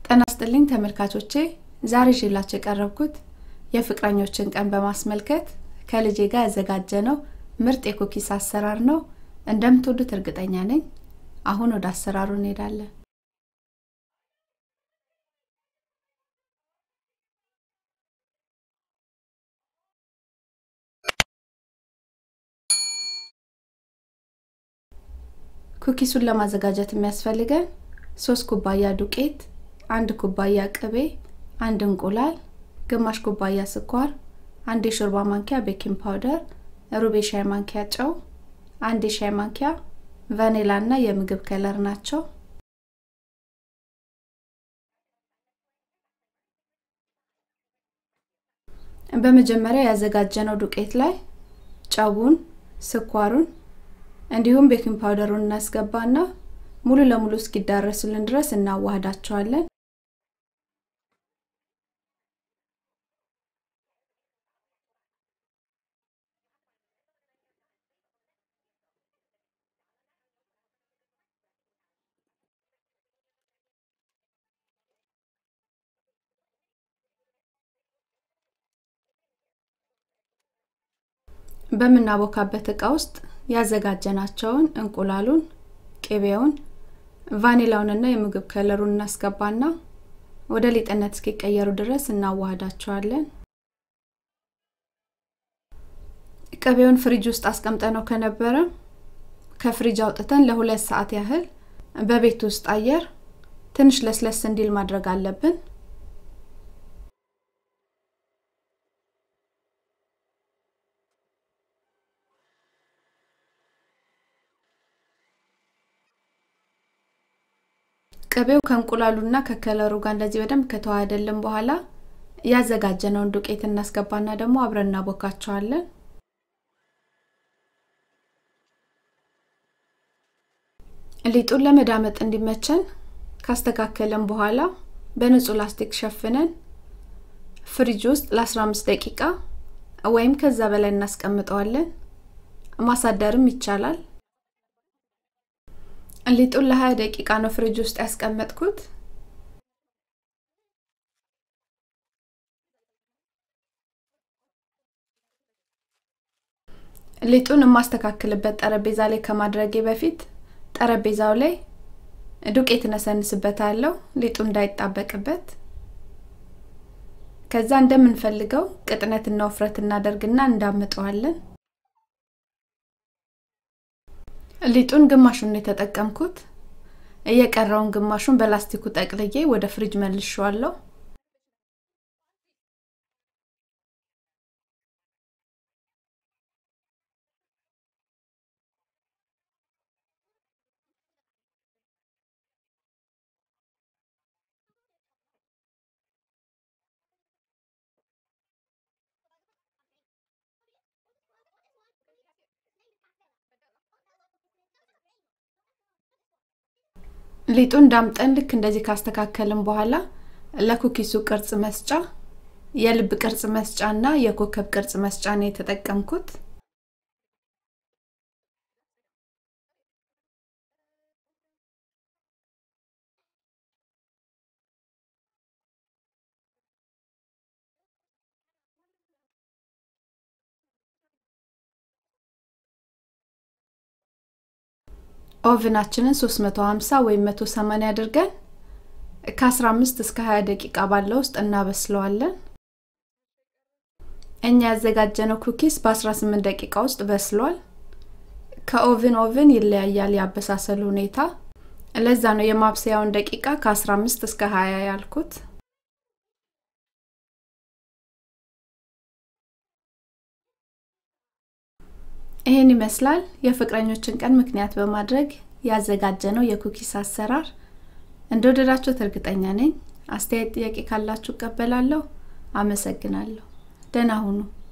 ጤና ይስጥልኝ ተመልካቾቼ ዛሬ ይዤላችሁ የቀረብኩት የፍቅረኞችን ቀን በማስመልከት ከልጄ ጋር ያዘጋጀነው ምርጥ የኩኪስ አሰራር ነው እንደምትወዱት እርግጠኛ ነኝ አሁን ወደ አሰራሩ እንሄዳለን ኩኪሱን ለማዘጋጀት የሚያስፈልገን ሶስት ኩባያ ዱቄት አንድ ኩባያ ቅቤ አንድ እንቁላል ግማሽ ኩባያ ስኳር አንድ የሾርባ ማንኪያ ቤኪንግ ፓውደር ሩብ የሻይ ማንኪያ ጨው አንድ የሻይ ማንኪያ ቫኔላ እና የምግብ ከለር ናቸው በመጀመሪያ ያዘጋጀነው ዱቄት ላይ ጨውን ስኳሩን እንዲሁም ቤኪንግ ፓውደሩን እናስገባና ሙሉ ለሙሉ እስኪዳረሱልን ድረስ እናዋህዳቸዋለን በምናቦካበት እቃ ውስጥ ያዘጋጀናቸውን እንቁላሉን ቅቤውን ቫኒላውንና የምግብ ከለሩን እናስገባና ወደ ሊጥነት እስኪቀየሩ ድረስ እናዋህዳቸዋለን ቅቤውን ፍሪጅ ውስጥ አስቀምጠነው ከነበረ ከፍሪጅ አውጥተን ለሁለት ሰዓት ያህል በቤት ውስጥ አየር ትንሽ ለስለስ እንዲል ማድረግ አለብን ቅቤው ከእንቁላሉና ከከለሩ ጋር እንደዚህ በደንብ ከተዋህደልን በኋላ ያዘጋጀነውን ዱቄት እናስገባና ደግሞ አብረን እናቦካቸዋለን ሊጡን ለመዳመጥ እንዲመቸን ካስተካከለን በኋላ በንጹህ ላስቲክ ሸፍነን ፍሪጅ ውስጥ ለ15 ደቂቃ ወይም ከዛ በላይ እናስቀምጠዋለን ማሳደርም ይቻላል ሊጡን ለ20 ደቂቃ ነው ፍሪጅ ውስጥ ያስቀመጥኩት ሊጡን የማስተካክልበት ጠረጴዛ ላይ ከማድረጌ በፊት ጠረጴዛው ላይ ዱቄት እነሰንስበታለሁ ሊጡ እንዳይጣበቅበት ከዛ እንደምንፈልገው ቅጥነትና ውፍረት እናደርግና እንዳምጠዋለን ሊጡን ግማሹን የተጠቀምኩት እየቀረውን ግማሹን በላስቲኩ ጠቅልዬ ወደ ፍሪጅ መልሼዋለሁ ሊጡን ዳምጠን ልክ እንደዚህ ካስተካከልን በኋላ ለኩኪሱ ቅርጽ መስጫ የልብ ቅርጽ መስጫ እና የኮከብ ቅርጽ መስጫ ነው የተጠቀምኩት ኦቭናችንን 350 ወይም 180 አድርገን ከ15 እስከ 20 ደቂቃ ባለው ውስጥ እናበስለዋለን እኛ ያዘጋጀነው ኩኪስ በ18 ደቂቃ ውስጥ በስሏል ከኦቭን ኦቭን ይለያያል ያበሳሰሉ ሁኔታ ለዛ ነው የማብሰያውን ደቂቃ ከ15 እስከ 20 ያልኩት ይህን ይመስላል የፍቅረኞችን ቀን ምክንያት በማድረግ ያዘጋጀ ነው የኩኪስ አሰራር እንደወደዳችሁት እርግጠኛ ነኝ አስተያየት ጥያቄ ካላችሁ እቀበላለሁ አመሰግናለሁ ደህና ሁኑ